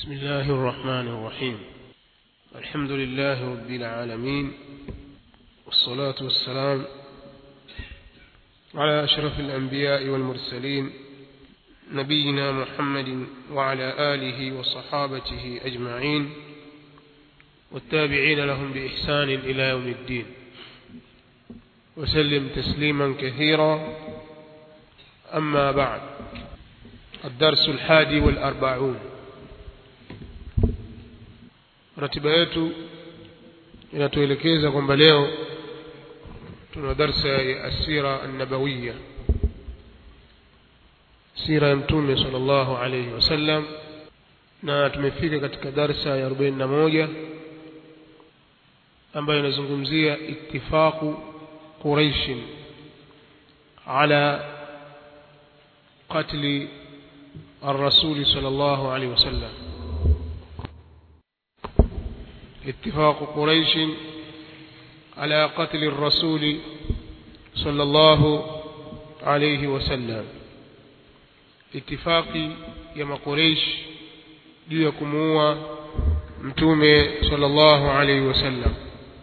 بسم الله الرحمن الرحيم الحمد لله رب العالمين والصلاة والسلام على أشرف الأنبياء والمرسلين نبينا محمد وعلى آله وصحابته أجمعين والتابعين لهم بإحسان إلى يوم الدين وسلم تسليما كثيرا أما بعد الدرس الحادي والأربعون ratiba yetu inatuelekeza kwamba leo tuna darsa ya asira annabawiya sira ya mtume sallallahu alayhi wasallam na tumefika katika darsa ya 41 ambayo inazungumzia ittifaqu quraish ala qatli الرسول صلى الله عليه وسلم اتفاق قريش على قتل الرسول صلى الله عليه وسلم اتفاق يا قريش juu ya kumuua mtume sallallahu alayhi wasallam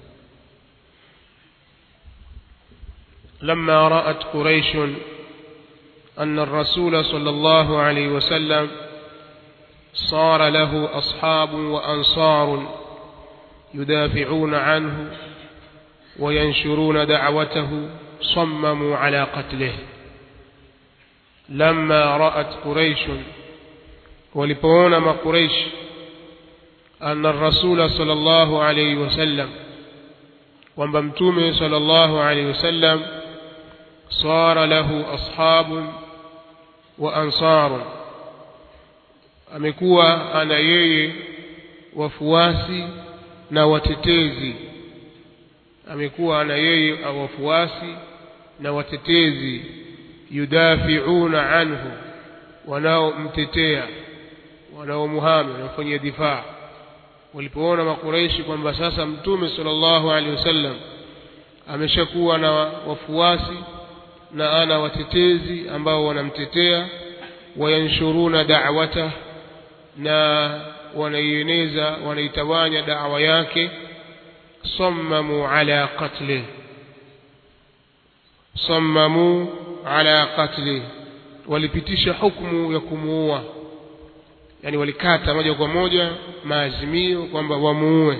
لما رأت قريش أن الرسول صلى الله عليه وسلم صار له أصحاب وأنصار يدافعون عنه وينشرون دعوته صمموا على قتله لما رأت قريش ولبون ما قريش أن الرسول صلى الله عليه وسلم ومبمتومه صلى الله عليه وسلم صار له أصحاب وأنصار amekuwa ana yeye wafuasi na watetezi amekuwa ana yeye wafuasi na watetezi yudafiuna anhu wanaomtetea wanaomuhami wanaofanyia difaa walipoona makureishi kwamba sasa mtume sallallahu alaihi wasallam ameshakuwa na wafuasi na ana watetezi ambao wanamtetea wayanshuruna da'wata na wanaieneza wanaitawanya da'wa yake sammamu ala qatli sammamu ala qatli walipitisha hukumu ya kumuua yani walikata moja kwa moja maazimio kwamba wamuue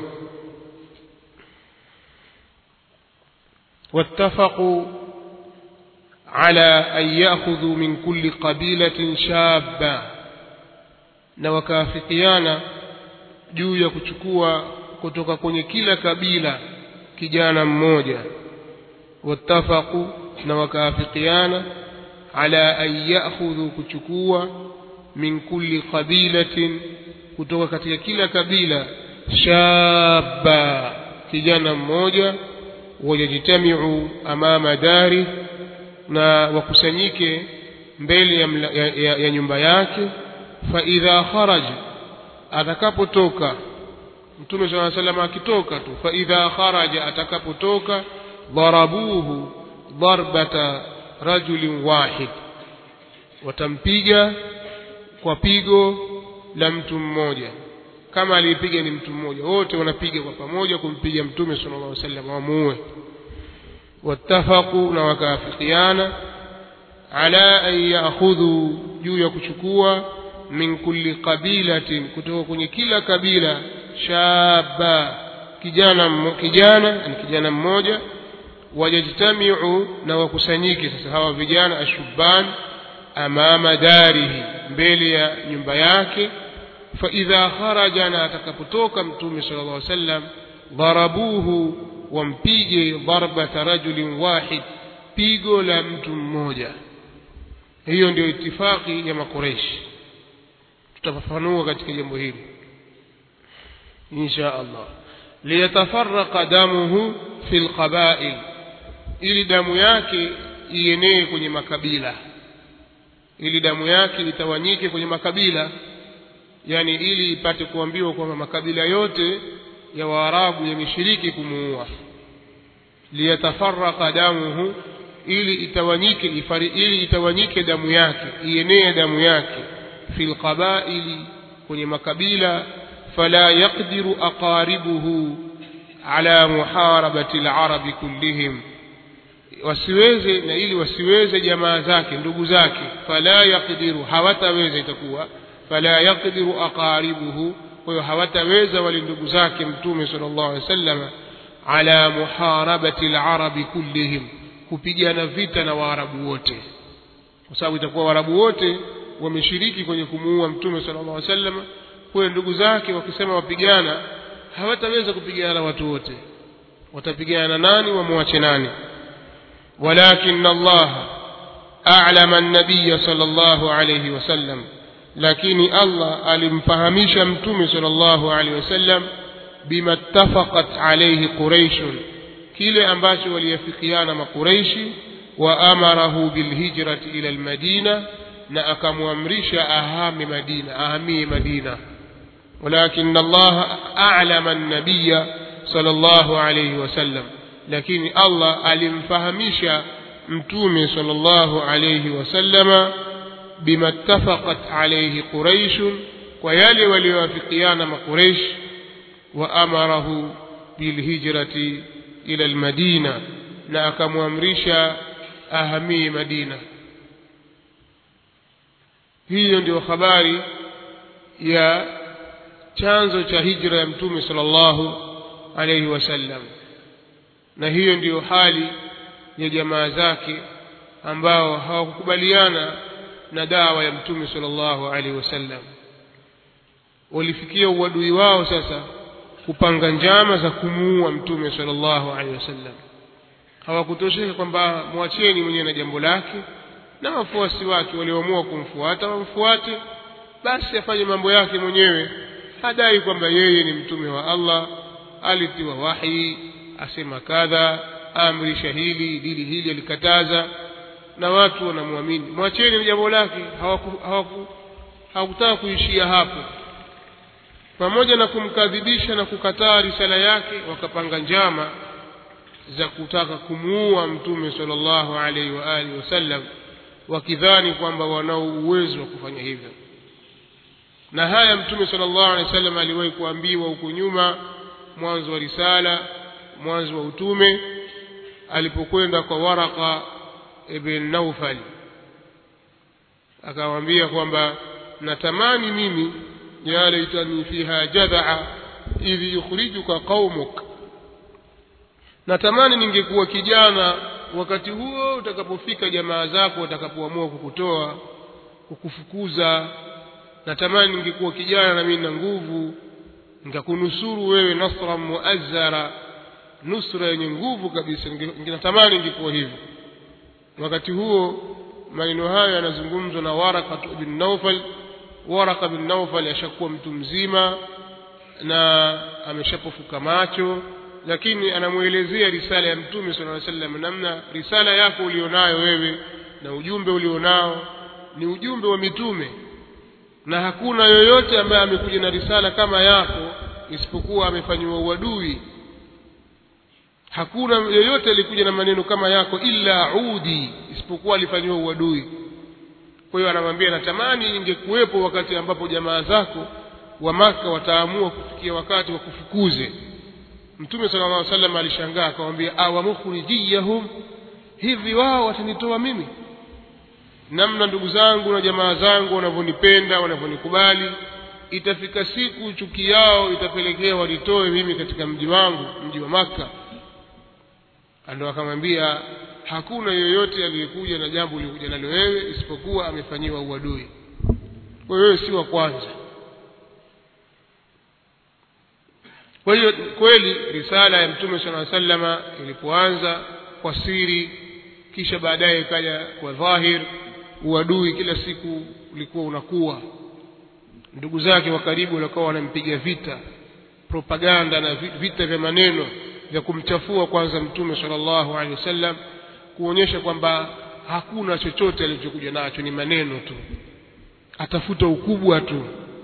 wattafaqu على أن يأخذوا من كل قبيلة شابا na wakaafikiana juu ya kuchukua kutoka kwenye kila kabila kijana mmoja wattafaqu na wakaafikiana ala an ya'khudhu kuchukua min kulli qabilatin kutoka katika kila kabila shabba kijana mmoja wajajitamiu amama dari na wakusanyike mbele ya, mla, ya, ya, ya nyumba yake fa idha kharaja atakapotoka mtume saa salam akitoka tu fa idha kharaja atakapotoka dharabuhu darbata rajulin wahid watampiga kwa pigo la mtu mmoja kama aliyepiga ni mtu mmoja wote wanapiga kwa pamoja kumpiga mtume sallallahu alaihi wasallam wamuue wattafaqu na wakaafikiana ala an ya'khudhu juu ya kuchukua min kulli qabilatin kutoka kwenye kila kabila shaba kijana kijana ni kijana mmoja wajajtamiu na wakusanyike sasa hawa vijana ashubban amama darihi mbele ya nyumba yake fa idha kharaja na atakapotoka mtume sallallahu alaihi wasallam dharabuhu wampige darbata rajulin wahid pigo la mtu mmoja hiyo ndio itifaki ya makureishi tutafafanua katika jambo hili insha Allah liyatafarraqa damuhu fil qabail ili damu yake ienee kwenye makabila ili damu yake litawanyike kwenye makabila yani ili ipate kuambiwa kwamba makabila yote ya waarabu yameshiriki kumuua liyatafarraqa damuhu ili itawanyike ifari, ili itawanyike damu yake ienee damu yake fil qabaili kwenye makabila fala yaqdiru aqaribuhu ala muharabati alarabi kullihim wasiweze na ili wasiweze jamaa zake ndugu zake fala yaqdiru hawataweza itakuwa fala yaqdiru aqaribuhu kwa hiyo hawataweza wale ndugu zake mtume sallallahu alaihi wasallam ala muharabati alarabi kullihim kupigana vita na waarabu wote kwa sababu itakuwa waarabu wote wameshiriki kwenye kumuua mtume sallallahu alaihi wasallam kwa ndugu zake wakisema wapigana hawataweza kupigana na watu wote watapigana na nani wamwache nani ولكن الله أعلم النبي صلى الله عليه وسلم لكن الله ألمفهمش متوم صلى الله عليه وسلم بما اتفقت عليه قريش كلا أنباش وليفقيان ما قريش وأمره بالهجرة إلى المدينة نأكم أمرش أهام مدينة أهمي مدينة ولكن الله أعلم النبي صلى الله عليه وسلم lakini Allah alimfahamisha mtume sallallahu alayhi wasallama bima ttafaqat alayhi quraish kwa yale waliowafikiana makuraish wa amarahu bilhijrati ila almadina na akamwamrisha ahamie madina hiyo ndio habari ya chanzo cha hijra ya mtume sallallahu alayhi wasallam na hiyo ndiyo hali ya jamaa zake ambao hawakukubaliana na dawa ya mtume sallallahu alaihi wasallam walifikia uadui wao sasa kupanga njama za kumuua mtume sallallahu alaihi wasallam hawakutosheka kwamba mwacheni mwenyewe na jambo lake na wafuasi wake walioamua kumfuata wamfuate basi afanye mambo yake mwenyewe hadai kwamba yeye ni mtume wa Allah alitiwa wahi asema kadha amrisha hili dili hili alikataza na watu wanamwamini mwacheni jambo lake hawakutaka hawaku, hawaku kuishia hapo pamoja na kumkadhibisha na kukataa risala yake wakapanga njama za kutaka kumuua mtume sallallahu alaihi wa alihi wasallam wakidhani kwamba wanao uwezo wa kufanya hivyo na haya mtume sallallahu alaihi wasallam aliwahi kuambiwa huko nyuma mwanzo wa risala mwanzo wa utume alipokwenda kwa Waraka ibn Naufal akamwambia kwamba natamani mimi ya laitani fiha jadhaa idh yukhrijuka qaumuk natamani ningekuwa kijana wakati huo utakapofika jamaa zako watakapoamua kukutoa kukufukuza natamani ningekuwa kijana na mimi na nguvu nikakunusuru wewe nasra muazzara nusra yenye nguvu kabisa ninatamani ingekuwa hivyo wakati huo maneno hayo yanazungumzwa na Waraka bin Naufal Waraka bin Naufal ashakuwa mtu mzima na ameshapofuka macho lakini anamuelezea risala ya mtume sallallahu alaihi wasallam namna risala yako ulionayo wewe na ujumbe ulionao ni ujumbe wa mitume na hakuna yoyote ambaye amekuja na risala kama yako isipokuwa amefanyiwa uadui hakuna yoyote alikuja na maneno kama yako illa udi isipokuwa alifanyiwa uadui kwa hiyo anamwambia natamani ingekuwepo wakati ambapo jamaa zako wa maka wataamua kufikia wakati wa kufukuze mtume sallallahu alaihi wasallam alishangaa akamwambia awamukhrijiyahum hivi wao watanitoa mimi namna ndugu zangu na jamaa zangu wanavyonipenda wanavyonikubali itafika siku chuki yao itapelekea wanitoe mimi katika mji wangu mji wa maka ndo akamwambia hakuna yoyote aliyekuja na jambo uliokuja nalo wewe isipokuwa amefanyiwa uadui kwa hiyo wewe si wa kwanza kwa hiyo kweli risala ya mtume sala sallama ilipoanza kwa siri kisha baadaye ikaja kwa dhahir uadui kila siku ulikuwa unakuwa ndugu zake wa karibu walikuwa wanampiga vita propaganda na vita vya maneno vya kumchafua kwanza mtume sallallahu alaihi wasallam kuonyesha kwamba hakuna chochote alichokuja nacho ni maneno tu atafuta ukubwa tu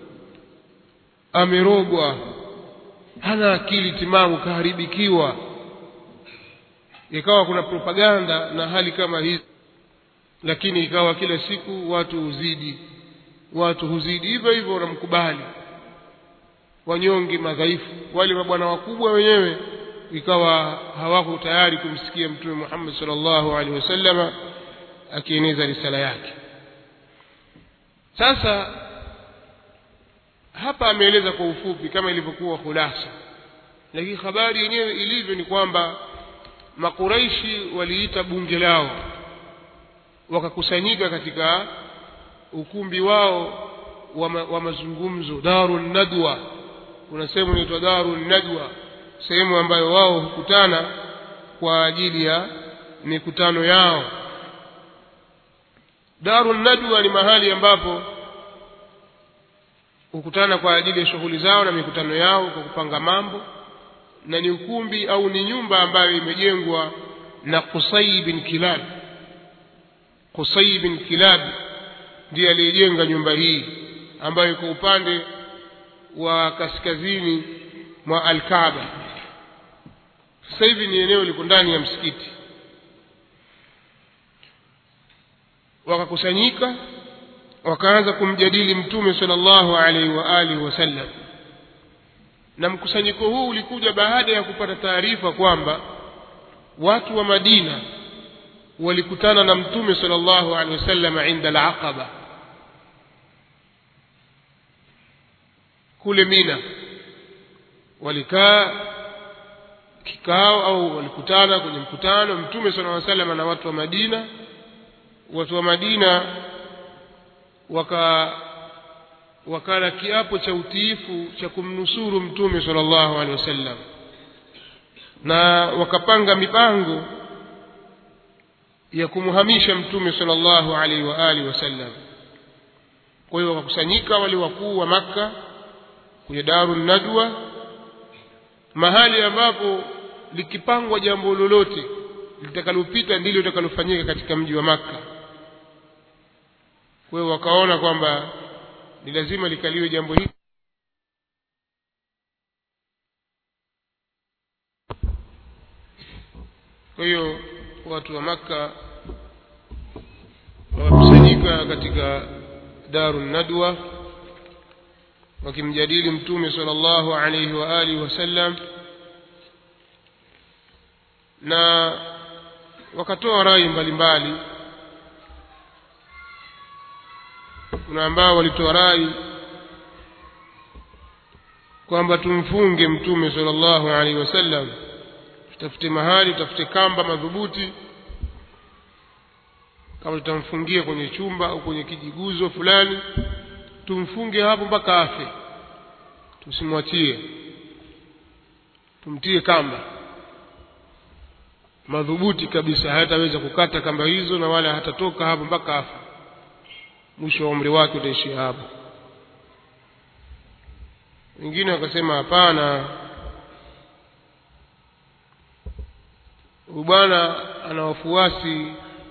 amerogwa hana akili timamu kaharibikiwa ikawa kuna propaganda na hali kama hizi lakini ikawa kila siku watu uzidi watu huzidi hivyo hivyo wanamkubali wanyonge madhaifu wale mabwana wakubwa wenyewe ikawa hawako tayari kumsikia mtume Muhammad sallallahu alaihi wasallama akieneza risala yake sasa hapa ameeleza kwa ufupi kama ilivyokuwa khulasa lakini habari yenyewe ilivyo ni kwamba makuraishi waliita bunge lao wakakusanyika katika ukumbi wao wa, ma, wa mazungumzo darun nadwa kuna sehemu inaitwa darun nadwa sehemu ambayo wao hukutana kwa ajili ya mikutano yao darun nadwa ni mahali ambapo hukutana kwa ajili ya shughuli zao na mikutano yao kwa kupanga mambo na ni ukumbi au ni nyumba ambayo imejengwa na Qusay bin Kilab Qusay bin Kilab ndiye aliyejenga nyumba hii ambayo iko upande wa kaskazini mwa Al-Kaaba sasa hivi ni eneo liko ndani ya msikiti wakakusanyika wakaanza kumjadili mtume sallallahu alaihi wa alihi wasallam na mkusanyiko huu ulikuja baada ya kupata taarifa kwamba watu wa Madina walikutana na mtume sallallahu alaihi wasallam inda al-Aqaba kule Mina walikaa kikao au walikutana kwenye mkutano mtume sallallahu alaihi wasallam na watu wa Madina watu wa Madina waka wakala kiapo cha utiifu cha kumnusuru mtume sallallahu alaihi wasallam na wakapanga mipango ya kumhamisha mtume sallallahu alaihi wa alihi wasallam kwa hiyo wakakusanyika wale wakuu wa maka kwenye darun nadwa mahali ambapo likipangwa jambo lolote litakalopita ndilo litakalofanyika katika mji wa maka kwa hiyo wakaona kwamba ni lazima likaliwe jambo hili kwa hiyo watu wa maka wakusanyika katika daru nadwa wakimjadili mtume sallallahu alayhi wa alihi wasallam na wakatoa rai mbalimbali kuna ambao walitoa rai kwamba tumfunge mtume sallallahu alaihi wasallam tutafute mahali tutafute kamba madhubuti kama tutamfungia kwenye chumba au kwenye kijiguzo fulani tumfunge hapo mpaka afe tusimwachie tumtie kamba madhubuti kabisa hataweza kukata kamba hizo na wala hatatoka hapo mpaka afe mwisho wa umri wake utaishia hapo wengine wakasema hapana huyu bwana ana wafuasi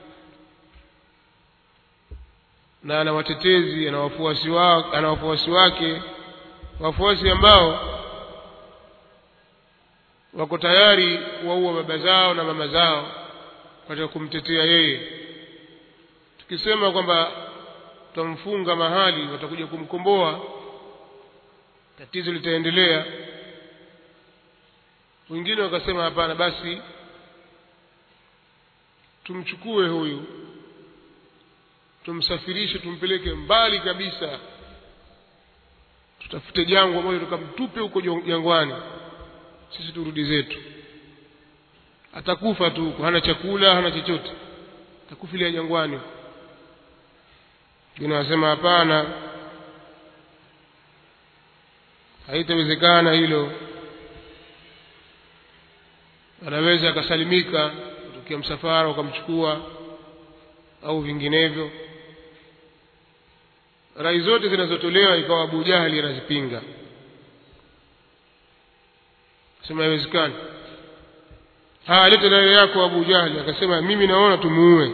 na ana watetezi ana wafuasi wa, ana wafuasi wake wafuasi ambao wako tayari kuwaua baba zao na mama zao katika kumtetea yeye tukisema kwamba tutamfunga mahali watakuja kumkomboa tatizo litaendelea wengine wakasema hapana basi tumchukue huyu tumsafirishe tumpeleke mbali kabisa tutafute jangwa moja tukamtupe huko jangwani sisi turudi zetu atakufa tu huko hana chakula hana chochote atakufilia jangwani wengine wanasema hapana haitawezekana hilo anaweza akasalimika kutokea msafara ukamchukua au vinginevyo rai zote zinazotolewa ikawa Abu Jahali anazipinga sema haiwezekani haya leta rai yako Abu Jahali akasema mimi naona tumuue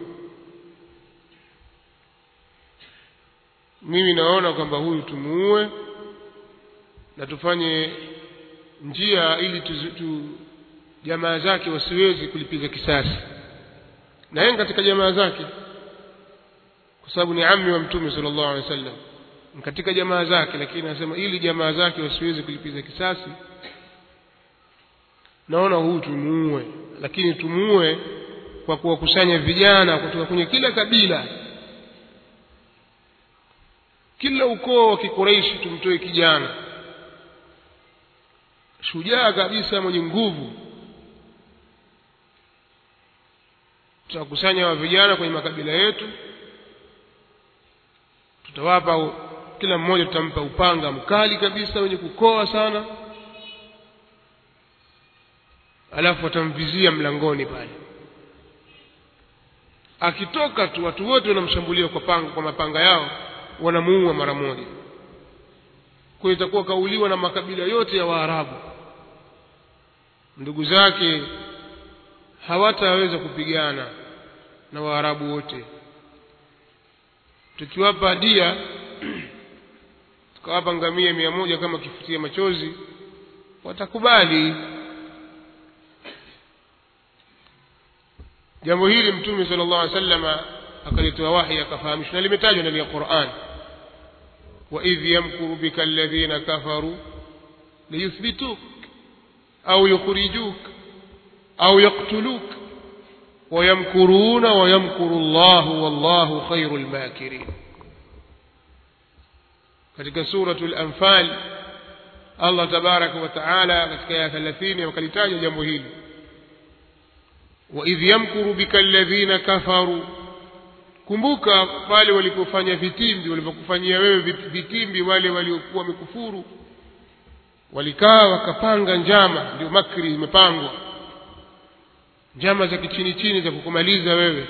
mimi naona kwamba huyu tumuue na tufanye njia ili tu, tu jamaa zake wasiwezi kulipiza kisasi na yeye katika jamaa zake kwa kwa sababu ni ammi wa mtume sallallahu alaihi wasallam katika jamaa zake lakini anasema ili jamaa zake wasiweze kulipiza kisasi naona huu tumuue lakini tumuue kwa kuwakusanya vijana kutoka kwenye kila kabila kila ukoo wa kikureishi tumtoe kijana shujaa kabisa mwenye nguvu tutakusanya wa vijana kwenye makabila yetu tutawapa kila mmoja tutampa upanga mkali kabisa wenye kukoa sana alafu watamvizia mlangoni pale akitoka tu watu wote wanamshambulia kwa panga kwa mapanga yao wanamuua mara moja kwa itakuwa kauliwa na makabila yote ya Waarabu ndugu zake hawataweza kupigana na Waarabu wote tukiwapa dia tukawapa ngamia mia moja kama kifutia machozi watakubali jambo hili mtume sallallahu alaihi wasallam akalitoa wahi akafahamishwa na limetajwa ndani ya Qur'an wa idh yamkuru bika alladhina kafaru liyuthbituk au yukhrijuk au yaqtuluk ويمكرون ويمكر الله والله خير الماكرين katika suratul anfal Allah tabaraka wa taala katika aya 30 wakalitaja jambo hili wa idh yamkuru bika alladhina kafaru kumbuka pale walipofanya vitimbi walipokufanyia wewe vitimbi wale waliokuwa wamekufuru walikaa wakapanga njama ndio makri imepangwa njama za kichini chini za kukumaliza wewe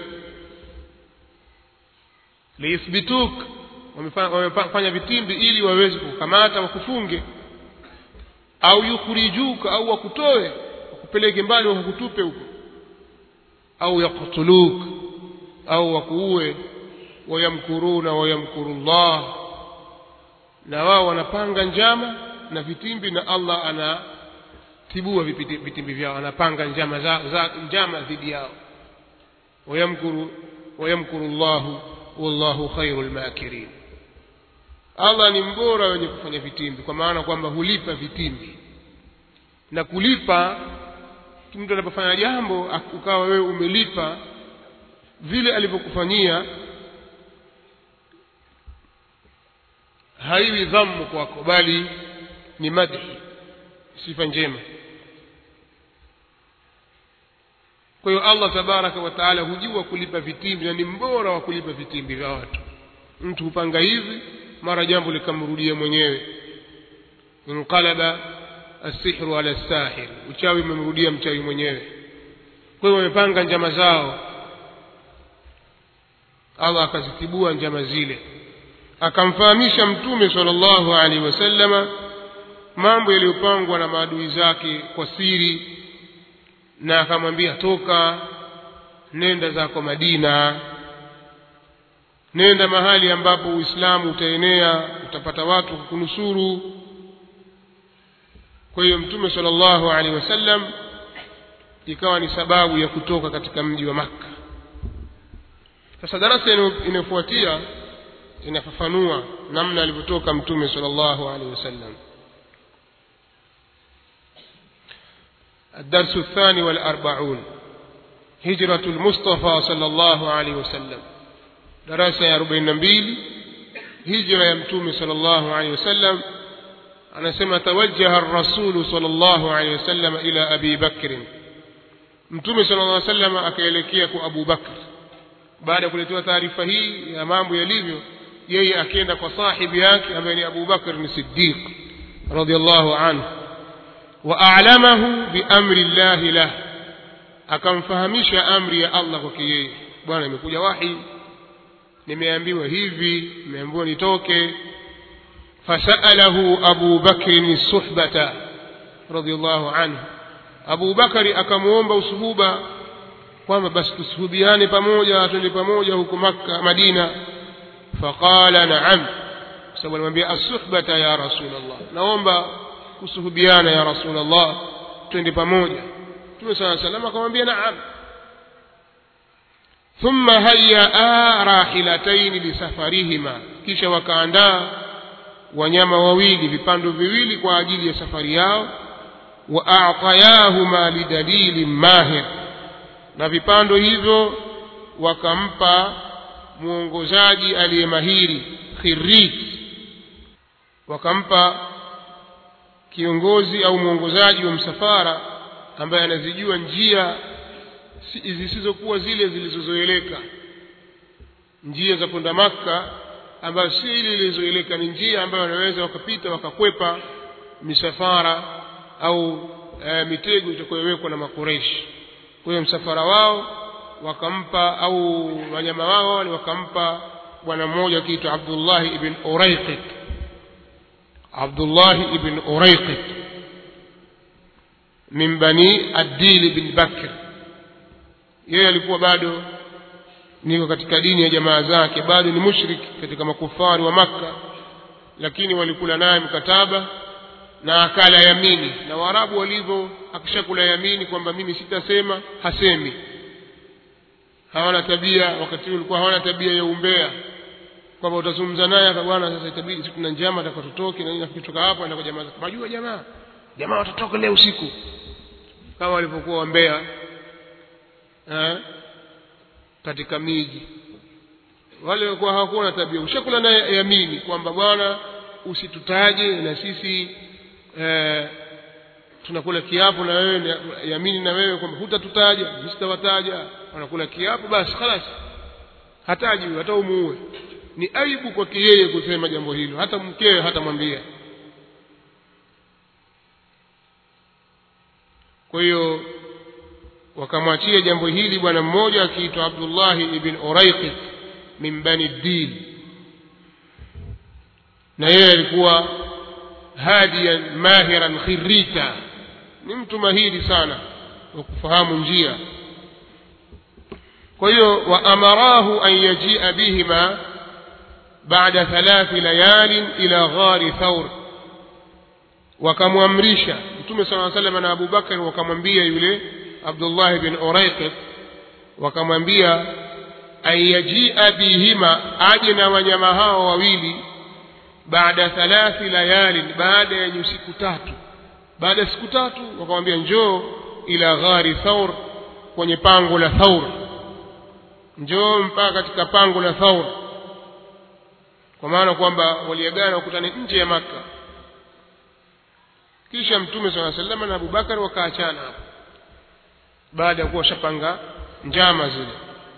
liyuthbituk wamefanya vitimbi ili waweze kukamata wakufunge au yukhrijuka au wakutoe wakupeleke mbali wakutupe huko au yaktuluk au wakuue wayamkuruna wayamkuru llah na wao wanapanga njama na vitimbi na allah anatibua vitimbi vyao anapanga njama za, za njama dhidi yao wayamkuru wayamkuru llahu wallahu khairu lmakirin allah ni mbora wenye kufanya vitimbi kwa maana kwamba hulipa vitimbi na kulipa mtu anapofanya jambo ukawa wewe umelipa vile alivyokufanyia haiwi dhammu kwako bali ni madhi sifa njema kwa hiyo allah tabaraka wa taala hujua kulipa vitimbi na ni mbora wa kulipa vitimbi vya watu mtu hupanga hivi mara jambo likamrudia mwenyewe inqalaba assihru ala sahir uchawi umemrudia mchawi mwenyewe kwa hiyo wamepanga njama zao allah akazitibua njama zile akamfahamisha mtume sallallahu alaihi wasallama mambo yaliyopangwa na maadui zake kwa siri na akamwambia toka nenda zako madina nenda mahali ambapo uislamu utaenea utapata watu kukunusuru kwa hiyo mtume sallallahu alaihi wasallam ikawa ni sababu ya kutoka katika mji wa makka sasa darasa inayofuatia inafafanua namna alivyotoka mtume sallallahu alaihi wasallam الدرس الثاني والأربعون هجرة المصطفى صلى الله عليه وسلم دراسة يا ربين نبيل هجرة يمتوم صلى الله عليه وسلم أنا سمع توجه الرسول صلى الله عليه وسلم إلى أبي بكر mtume sala llah salam akaelekea kwa abu bakr baada ya kuletewa taarifa hii ya mambo yalivyo yeye akienda kwa sahibi yake ambaye ni abu bakr ni siddiq radiallahu anhu وأعلمه بأمر الله له akamfahamisha amri ya allah kwake yeye bwana imekuja wahi nimeambiwa hivi nimeambiwa nitoke fasalahu abu bakrin suhbata radiallahu anhu abu bakari akamwomba usuhuba kwamba basi tusuhubiane pamoja twende pamoja huko makka madina faqala naam kwa sababu alimwambia assuhbata ya rasulllah naomba kusuhubiana ya rasulllah twende pamoja mtume saa salam akamwambia naam thumma hayyaa rahilataini lisafarihima kisha wakaandaa wanyama wawili vipando viwili kwa ajili ya safari yao wa a'tayahuma lidalili mahir na vipando hivyo wakampa mwongozaji aliyemahiri khirit wakampa kiongozi au mwongozaji wa msafara ambaye anazijua njia zisizokuwa zile zilizozoeleka njia za kwenda Makka ambayo si ile ilizoeleka ni njia ambayo wanaweza wakapita wakakwepa misafara au e, mitego itakayowekwa na makureshi kwa hiyo msafara wao wakampa au wanyama wao wale wakampa bwana mmoja akiitwa Abdullah ibn Uraiqit Abdullah ibn Uraiqit min bani Adil bin Bakr yeye alikuwa bado niko katika dini ya jamaa zake bado ni mushrik katika makufari wa Makka lakini walikula naye mkataba na akala yamini na Waarabu walivyo akishakula yamini kwamba mimi sitasema hasemi hawana tabia wakati ulikuwa hawana tabia ya umbea kwamba utazungumza naye bwana sasa itabidi sisi tuna njama atakapotoke na nini akitoka hapo anaenda kwa jamaa zake majua jamaa jamaa watatoka leo usiku kama walivyokuwa wambea eh katika miji wale walikuwa hawakuwa na tabia ushakula naye yamini kwamba bwana usitutaje na sisi eh, tunakula kiapo na wewe yamini na wewe kwamba hutatutaja sitawataja wanakula kiapo basi خلاص hataji hata umuue ni aibu kwake yeye kusema jambo hilo hata mkewe hatamwambia kwa hiyo wakamwachia jambo hili bwana mmoja akiitwa Abdullah ibn Uraiqit min bani Dil na yeye alikuwa hadiyan mahiran khirita ni mtu mahiri sana wa kufahamu njia kwa hiyo waamarahu an yajia bihima baada thalathi layalin ila ghari thaur wakamwamrisha mtume sala salam na abubakar wakamwambia yule abdullah bin uraiqit wakamwambia an yajia bihima aje na wanyama hao wawili baada thalathi layalin baada ya siku tatu baada ya siku tatu wakamwambia njoo ila ghari thaur kwenye pango la thaur njoo mpaka katika pango la thaur kwa maana kwamba waliagana wakutane nje ya maka kisha mtume saa salama na abubakar wakaachana hapo baada ya kuwa washapanga njama zile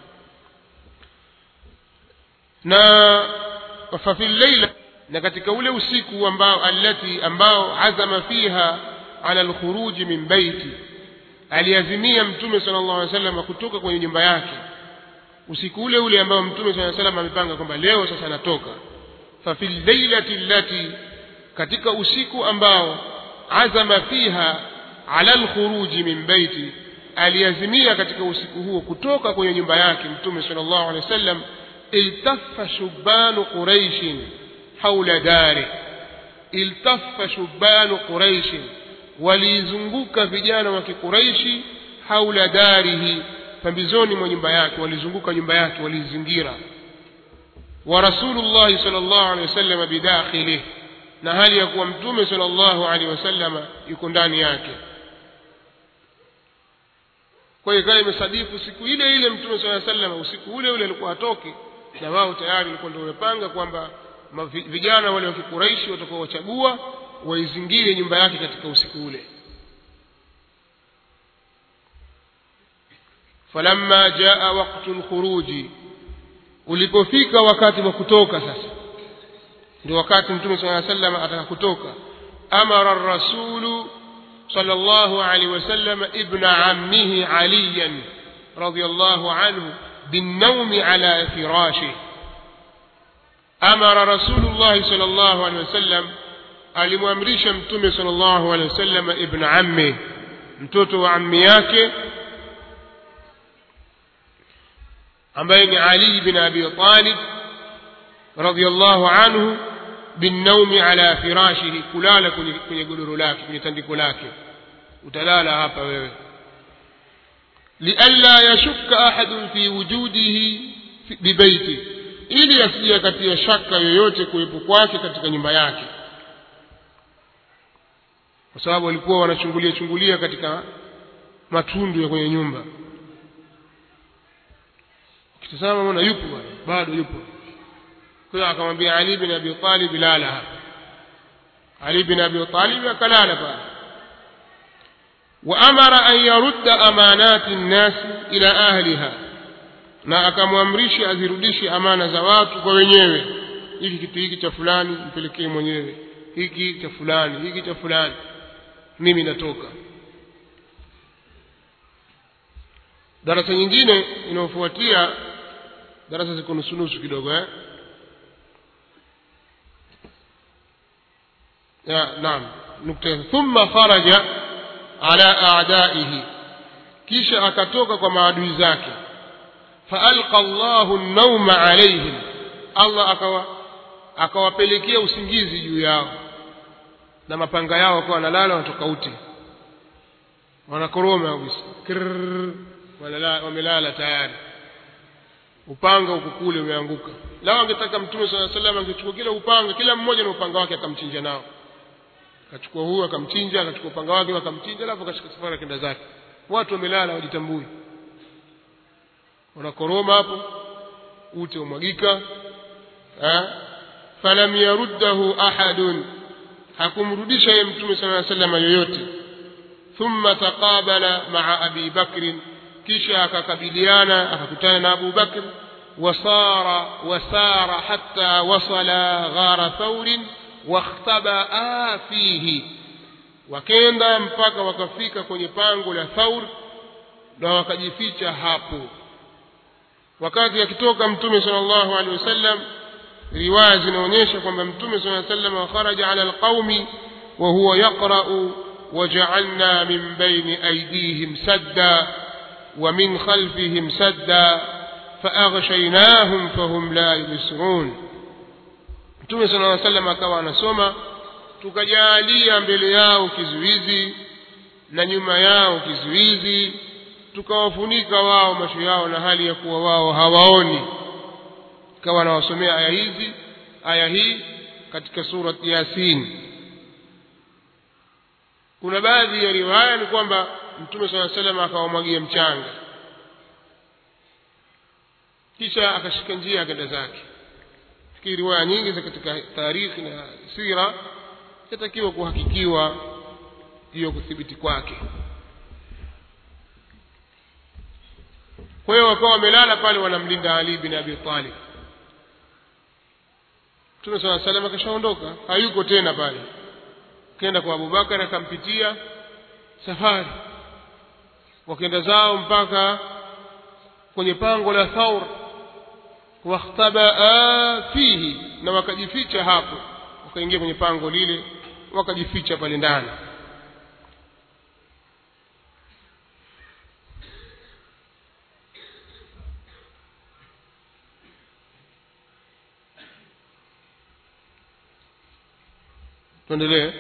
na fafi llaila na katika ule usiku ambao allati ambao azama fiha ala alkhuruji min baiti aliazimia mtume sallallahu alaihi wasallam kutoka kwenye nyumba yake usiku ule ule ambao mtume sallallahu alaihi wasallam amepanga kwamba leo sasa natoka fa fil lailati allati katika usiku ambao azama fiha ala alkhuruji min baiti aliazimia katika usiku huo kutoka kwenye nyumba yake mtume sallallahu alaihi wasallam iltaffa shubanu quraishin haula dari iltaffa shubanu quraishin waliizunguka vijana wa kiquraishi haula darihi pambizoni mwa nyumba yake walizunguka nyumba yake walizingira wa rasulullahi sallallahu alaihi wasallam bidakhilih na hali ya kuwa mtume sallallahu alaihi wasallam yuko ndani yake kwa hiyo kama imesadifu siku ile ile mtume sallallahu alaihi wasallam usiku ule ule alikuwa atoke na wao tayari walikuwa ndio wamepanga kwamba vijana wale wa kikuraishi watakuwa wachagua waizingire nyumba yake katika usiku ule falamma jaa waqtu lkhuruji ulipofika wakati wa kutoka sasa ndio wakati mtume saa sallam ataka kutoka amara rasulu صلى الله عليه وسلم ابن عمه عليا رضي الله عنه بالنوم على فراشه أمر رسول الله صلى الله عليه وسلم alimwamrisha mtume sallallahu alaihi wasallam ibn ammi mtoto wa ammi yake ambaye ni Ali bin Abi Talib radhiyallahu anhu binnaumi ala firashihi kulala kwenye, kwenye godoro lake kwenye tandiko lake utalala hapa wewe lialla yashukka ahadun fi wujudihi bibeiti ili asije katia shaka yoyote kuwepo kwake katika nyumba yake kwa sababu walikuwa wanachungulia chungulia katika matundu ya kwenye nyumba ukitazama mbona yupo bwana bado yupo kwa hiyo akamwambia Ali bin Abi Talib lala hapa Ali bin Abi Talib akalala pale وأمر أن يرد أمانات الناس إلى أهلها na akamwamrisha azirudishe amana za watu kwa wenyewe hiki kitu hiki cha fulani mpelekee mwenyewe hiki cha fulani hiki cha fulani mimi natoka darasa nyingine inayofuatia darasa ziko nusunusu kidogo eh ya naam nukta thumma kharaja ala a'daihi kisha akatoka kwa maadui zake faalqa Allahu an-nawma alayhim Allah akawa akawapelekea usingizi juu yao na mapanga yao wakawa wanalala wanatoka uti wanakoroma kabisa wamelala tayari upanga uko kule umeanguka lao angetaka mtume sala salam angechukua kila upanga kila mmoja na upanga wake akamchinja nao akachukua huu akamchinja akachukua upanga wake akamchinja alafu akashika safari kenda zake watu wamelala wajitambui wanakoroma hapo ute umwagika falam yaruddahu ahadun hakumrudisha yeye mtume sala llaw salama yoyote thumma taqabala maa abi bakrin kisha akakabiliana akakutana na abu bakr wasara wasara hatta wasala ghara thaurin wakhtabaa fihi wakenda mpaka wakafika kwenye pango la thaur na wakajificha hapo wakati akitoka mtume sallallahu alaihi wasallam riwaya zinaonyesha kwamba mtume sallallahu alaihi wasallam kharaja ala alqaumi wa huwa yaqra'u وجعلنا من بين أيديهم سدا ومن خلفهم سدا فأغشيناهم فهم لا يبصرون Mtume صلى الله عليه وسلم akawa anasoma tukajalia mbele yao kizuizi na nyuma yao kizuizi tukawafunika wao macho yao na hali ya kuwa wao hawaoni kawa anawasomea aya hizi aya hii katika surat yasin kuna baadhi ya riwaya ni kwamba mtume saa salam akawamwagia mchanga kisha akashika njia akenda zake fikiri riwaya nyingi za katika tarikhi na sira yatakiwa kuhakikiwa hiyo kuthibiti kwake kwa hiyo wakawa wamelala pale wanamlinda ali bin abi talib mtume saa salam akashaondoka hayuko tena pale kenda kwa abubakar akampitia safari wakenda zao mpaka kwenye pango la thaur wakhtabaa fihi na wakajificha hapo wakaingia kwenye pango lile wakajificha pale ndani tuendelee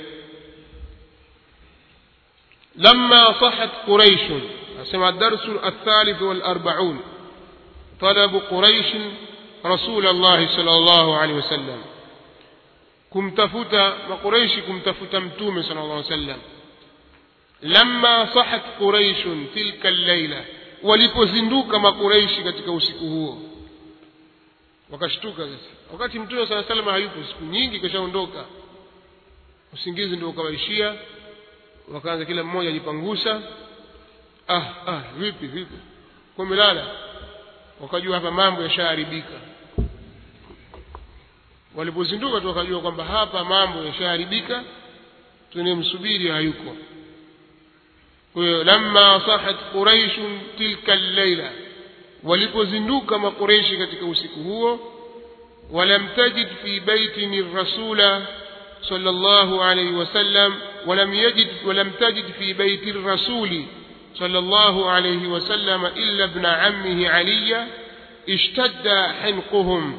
لما صحت قريش سمع الدرس الثالث والأربعون طلب قريش رسول الله صلى الله عليه وسلم kumtafuta maqureishi kumtafuta mtume sala llah sallam lamma sahat quraishun tilka llaila walipozinduka maqureishi katika usiku huo wakashtuka sasa wakati mtume saa salam hayupo siku nyingi kashaondoka usingizi ndio ukawaishia wakaanza kila mmoja ajipangusa ah ah vipi vipi kumelala wakajua hapa mambo yashaharibika walipozinduka tu wakajua kwamba hapa mambo yashaharibika tunemsubiri hayuko kwa hiyo lamma sahat quraishun tilka llaila walipozinduka maqureishi katika usiku huo walam tajid fi baitin rasula صلى الله عليه وسلم ولم يجد ولم تجد في بيت الرسول صلى الله عليه وسلم إلا ابن عمه علي اشتد حنقهم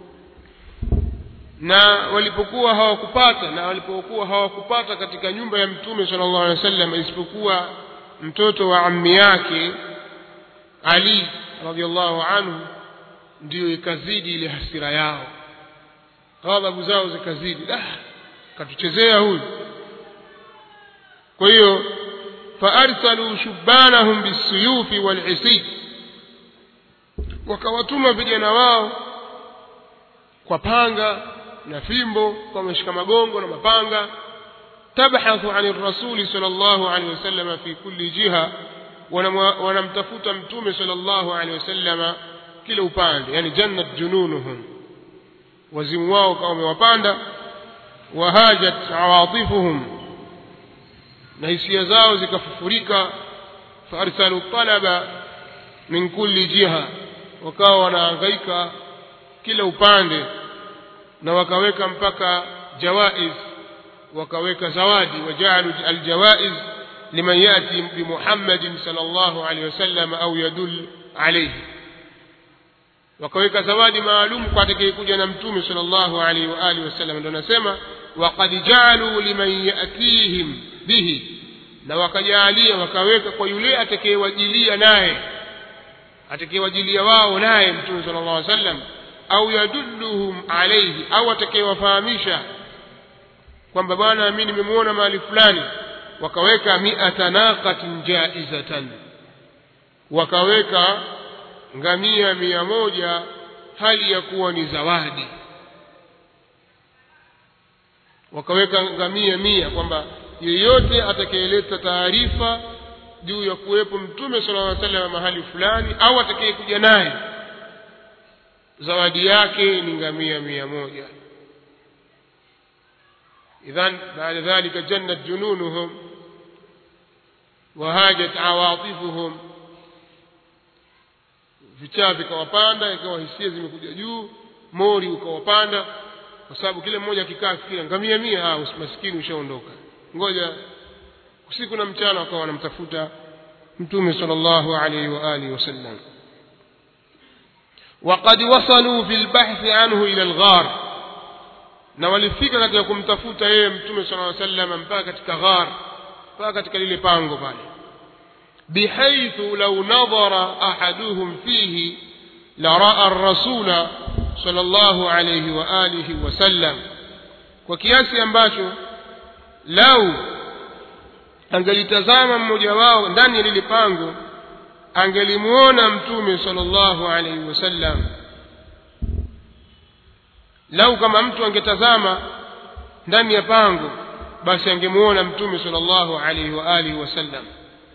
na walipokuwa hawakupata na walipokuwa hawakupata katika nyumba ya mtume sallallahu alaihi wasallam isipokuwa mtoto wa ammi yake ali radiallahu anhu ndiyo ikazidi ile hasira yao ghadhabu zao zikazidi ah, katuchezea huyu kwa hiyo faarsalu shubbanahum bisuyufi walisif wakawatuma vijana wao kwa panga na fimbo kwa wameshika magongo na mapanga tabhathu ani rasuli sal llahu alehi wasalama fi kulli jiha wanamtafuta mtume sal llahu alehi wasalama kila upande yani jannat jununuhum wazimu wao kawa wamewapanda wahajat awatifuhum na hisia zao zikafufurika faarsalu talaba min kulli jiha wakawa wanahangaika kila upande na wakaweka mpaka jawaiz wakaweka zawadi wajaalu aljawaiz liman yati bimuhammadin sal llahu alehi wasallam au yadul alaihi wakaweka zawadi maalum kwa atakayekuja na mtume sal llahu alaihi wa alihi wasallam ndio anasema waqad jaaluu liman yatihim bihi na wakajaalia wakaweka kwa yule atakayewajilia naye atakayewajilia wao naye mtume sala llah sallam au yadulluhum alaihi au atakayewafahamisha kwamba bwana mi nimemwona mahali fulani wakaweka miata naqatin jaizatan wakaweka ngamia mia moja hali ya kuwa ni zawadi wakaweka ngamia mia kwamba yeyote atakayeleta taarifa juu ya kuwepo mtume sala llaw sallam mahali fulani au atakayekuja naye zawadi yake ni ngamia mia moja idhan baada dhalika jannat jununuhum wahajat awatifuhum vichaa vikawapanda ikawa hisia zimekuja juu mori ukawapanda kwa sababu kila mmoja akikaa akifikira ngamia mia ah, maskini ushaondoka ngoja usiku na mchana wakawa wanamtafuta mtume sala llahu alaihi wa alihi wasallam وقد وصلوا في البحث عنه إلى الغار na walifika katika kumtafuta yeye mtume sala llaw sallam mpaka katika ghar mpaka katika lile pango pale bihaithu lau nadhara ahaduhum fihi laraa rasula sala llahu alaihi wa alihi wasallam kwa kiasi ambacho lau angelitazama mmoja wao ndani ya lile pango angelimuona mtume sallallahu alaihi wasallam lau kama mtu angetazama ndani ya pango basi angemuona mtume sallallahu alaihi wa alihi wasallam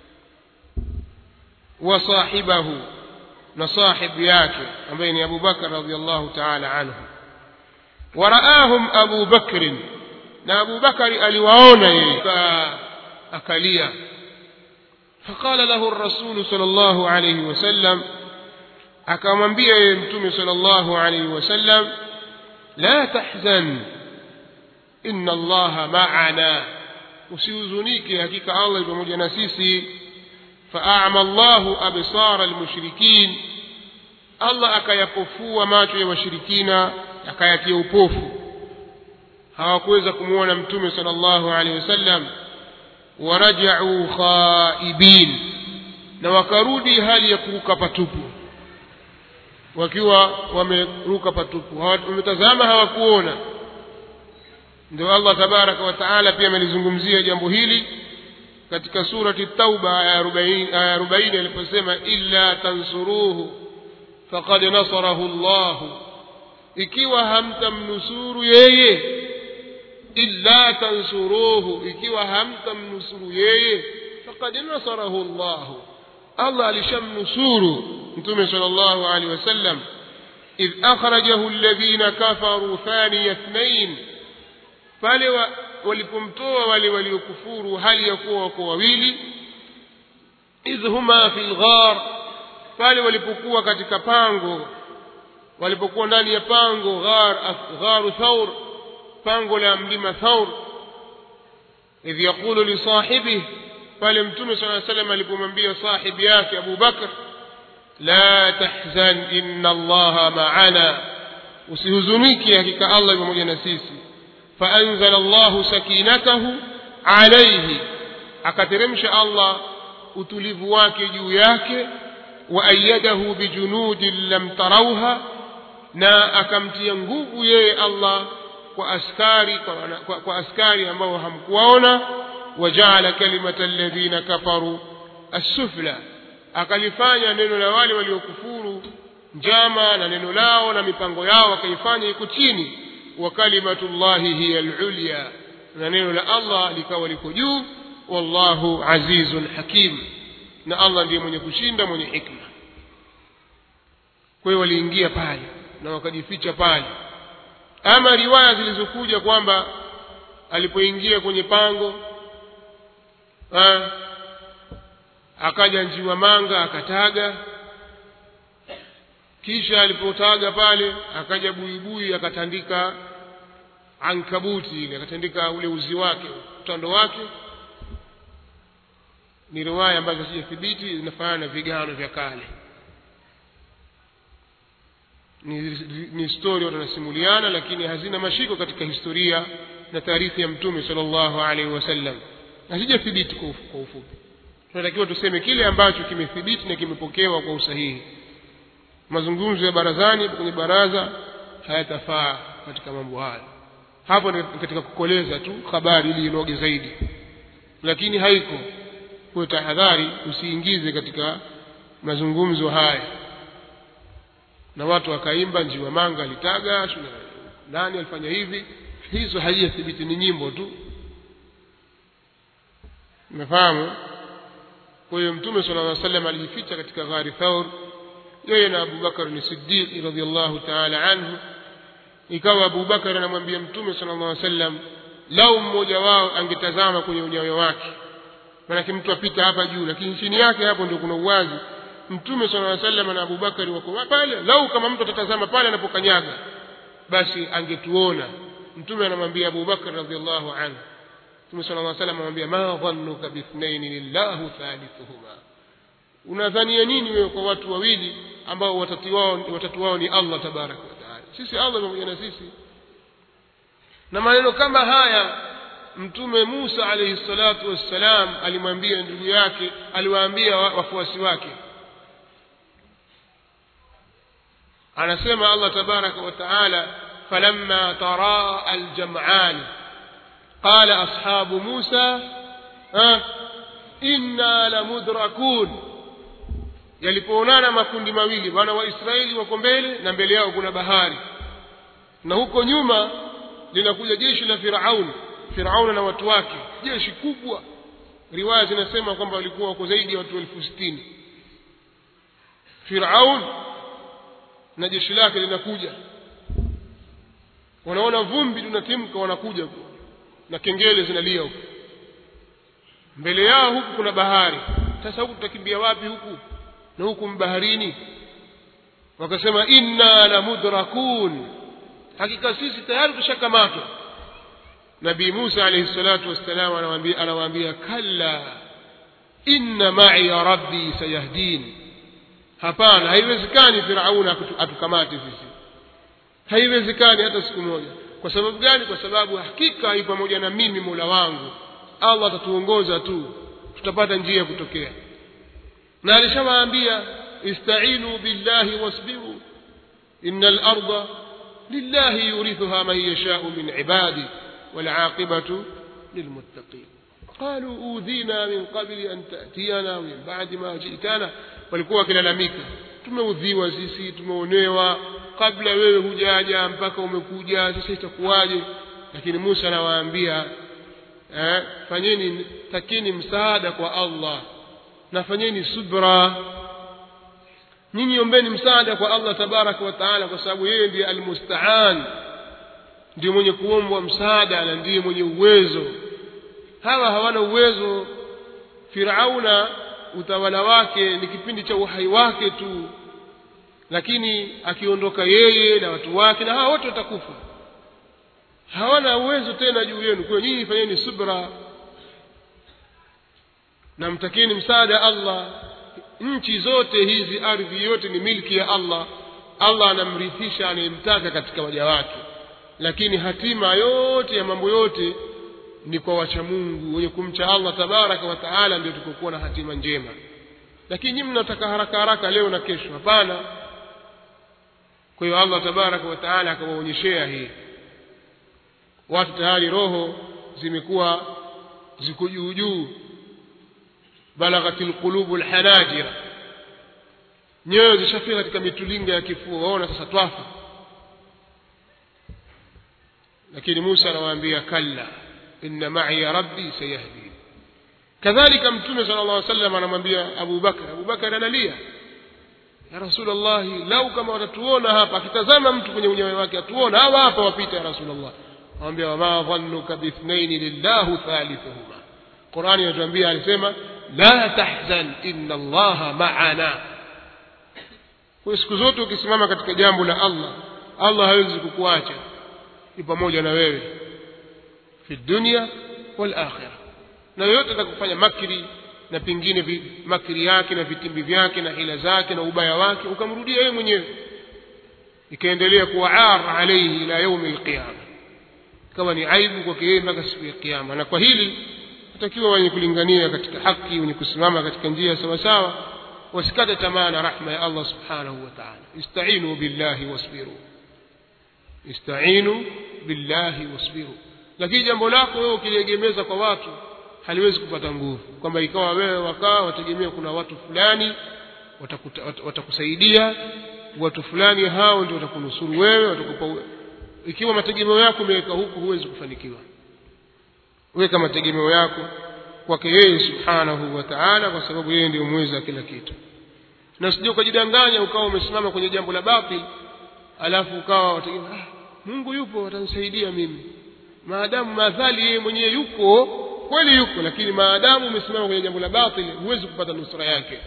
wa sahibahu na sahibu yake ambaye ni Abu Bakar radhiallahu ta'ala anhu waraahum Abu Bakrin na Abu Bakari aliwaona yeye akalia فقال له الرسول صلى الله عليه وسلم akamwambia yeye mtume صلى الله عليه وسلم لا تحزن إن الله معنا usihuzunike hakika allah pamoja na sisi faama llahu absara almushrikin allah akayapofua macho ya washirikina akayatia upofu hawakuweza kumwona mtume sala llahu alehi wasallam warajau khaibin na wakarudi hali ya kuruka patupu wakiwa wameruka patupu wametazama hawakuona ndio allah tabaraka wa taala pia amelizungumzia jambo hili katika surati tauba aya arobaini aliposema illa tansuruhu faqad nasarahu llahu ikiwa hamtamnusuru yeye illa tansuruhu ikiwa hamtamnusuru yeye faqad nasarahu llahu allah alishamnusuru mtume sala llahu alehi wasallam idh akhrajahu alladhina kafaru thaniya ithnain pale wa, walipomtoa wale waliokufuru hali ya kuwa wako wawili idh huma fi lghar pale walipokuwa katika pango walipokuwa ndani ya pango ghar gharu thaur pango la mlima thaur idh yaqulu lisahibih pale mtume saa salam alipomwambia sahibi yake abu bakr la tahzan inna allaha maana usihuzunike hakika allah pamoja na sisi faanzala allahu sakinatahu alaihi akateremsha allah utulivu wake juu yake waayadahu bijunudin lam tarauha na akamtia nguvu yeye allah kwa askari kwa, kwa, kwa askari ambao hamkuwaona wajaala kalimata alladhina kafaru assufla akalifanya neno la wale waliokufuru njama na neno lao na mipango yao akaifanya iko chini wa kalimatullahi hiya alulya na neno la allah likawa liko juu wallahu azizun hakim na allah ndiye mwenye kushinda mwenye hikma kwa hiyo waliingia pale na wakajificha pale ama riwaya zilizokuja kwamba alipoingia kwenye pango ha, akaja njiwa manga akataga kisha alipotaga pale akaja buibui akatandika ankabuti ile akatandika ule uzi wake utando wake ni riwaya ambazo sijathibiti zinafanana na vigano vya kale ni, ni stori watu wanasimuliana lakini hazina mashiko katika historia na taarifa ya mtume sallallahu alaihi wasallam hazijathibiti kwa ufupi tunatakiwa tuseme kile ambacho kimethibiti na kimepokewa kwa usahihi mazungumzo ya barazani kwenye baraza hayatafaa katika mambo haya hapo ni katika kukoleza tu habari ili inoge zaidi lakini haiko kwa tahadhari usiingize katika mazungumzo haya na watu wakaimba njiwa manga alitaga nani alifanya hivi hizo haijathibiti ni nyimbo tu umefahamu kwa hiyo mtume sala llah salam alijificha katika ghari thaur yeye na abubakar ni siddiqi radiallahu taala anhu ikawa abubakar anamwambia mtume sala llah sallam lau mmoja wao angetazama kwenye unyayo wake maanake mtu apita hapa juu lakini chini yake hapo ndio kuna uwazi mtume sala llaw sallam na abubakari wako pale lau kama mtu atatazama pale anapokanyaga basi angetuona mtume anamwambia abubakar radiallahu anhu mtume sala llaw sallam anamwambia ma dhannuka bithnaini lillahu thalithuhuma unadhania nini wewe kwa watu wawili ambao watatu wao, watatu wao ni allah tabaraka wataala sisi allah pamoja na sisi na maneno kama haya mtume musa alaihi salatu wassalam alimwambia ndugu yake aliwaambia wafuasi wake anasema allah tabaraka wa taala falamma taraa aljam'an qala ashabu musa inna lamudrakun yalipoonana makundi mawili wana wa israeli wako mbele na mbele yao kuna bahari na huko nyuma linakuja jeshi la firauni firauni na watu wake jeshi kubwa riwaya zinasema kwamba walikuwa wako zaidi ya watu elfu sitini firaun na jeshi lake linakuja wanaona vumbi linatimka wanakuja na kengele zinalia huku mbele yao huku kuna bahari sasa huku tutakimbia wapi huku na huku mbaharini wakasema inna la mudrakun hakika sisi tayari tushakamatwa nabii musa alaihi salatu wassalam anawaambia anawaambia kalla inna ma'iya rabbi sayahdin hapana haiwezekani firauna atukamate sisi haiwezekani hata siku moja kwa sababu gani kwa sababu hakika yu pamoja na mimi mola wangu allah atatuongoza tu tutapata njia ya kutokea na alishawaambia istainu billahi wasbiru ina larda lillahi yurithuha man yashau min ibadi والعاقبة للمتقين قالوا أوذينا من قبل أن تأتينا ومن بعد ما جئتنا walikuwa wakilalamika tumeudhiwa sisi tumeonewa kabla wewe hujaja mpaka umekuja sasa itakuwaje lakini musa anawaambia eh, fanyeni takini msaada kwa allah na fanyeni subra nyinyi ombeni msaada kwa allah tabaraka wa taala kwa sababu yeye ndiye almustaan ndiye mwenye kuombwa msaada na ndiye mwenye uwezo hawa hawana uwezo firauna utawala wake ni kipindi cha uhai wake tu lakini akiondoka yeye na watu wake na hawa wote watakufa hawana uwezo tena juu yenu kwa nyinyi fanyeni subra na mtakeni msaada allah nchi zote hizi ardhi yote ni milki ya allah allah anamrithisha anayemtaka katika waja wake lakini hatima yote ya mambo yote ni kwa wacha mungu wenye kumcha allah tabaraka wa taala ndio tukokuwa na hatima njema lakini nyinyi mnataka haraka haraka leo na kesho hapana kwa hiyo Allah tabaraka wa taala akawaonyeshea hii watu tayari roho zimekuwa ziko juu juu balaghatil qulubu alhanajira nyoyo zishafika katika mitulinga ya kifua waona sasa twafa lakini Musa anawaambia kalla inna ma'i rabbi sayahdi kadhalika mtume sallallahu alaihi wasallam anamwambia Abu Bakar Abu Bakar analia ya Rasulullah lau kama watatuona hapa akitazama mtu kwenye unyayo wake atuona hawa hapa wapita ya Rasulullah anamwambia wama dhannuka bithnaini lillahu thalithuhuma Qur'ani inatuambia alisema la tahzan inna Allaha ma'ana kwa siku zote ukisimama katika jambo la Allah Allah hawezi kukuacha ni pamoja na wewe fi dunya wal akhirah na yote atakufanya makri na pengine vi, makri yake na vitimbi vyake na hila zake na ubaya wake ukamrudia yeye mwenyewe ikaendelea kuwa ar alayhi ila yaumi alqiyama kama ni aibu kwake yeye mpaka siku ya kiyama na kwa hili natakiwa wenye kulingania katika haki wenye kusimama katika njia sawa sawa wasikate tamaa na rahma ya Allah subhanahu wa ta'ala istainu billahi wasbiru istainu billahi wasbiru lakini jambo lako wewe ukiliegemeza kwa watu haliwezi kupata nguvu kwamba ikawa wewe wakaa wategemea kuna watu fulani watakuta, wat, watakusaidia watu fulani hao ndio watakunusuru wewe watakupa ikiwa mategemeo yako umeweka huku huwezi kufanikiwa weka mategemeo yako kwake yeye subhanahu wa ta'ala kwa sababu yeye ndiyo mweza kila kitu na usije ukajidanganya ukawa umesimama kwenye jambo la batil alafu ukawa wategemea ah, Mungu yupo atanisaidia mimi maadamu madhali yeye mwenyewe yuko kweli yuko lakini maadamu umesimama kwenye jambo la batil huwezi kupata nusra yake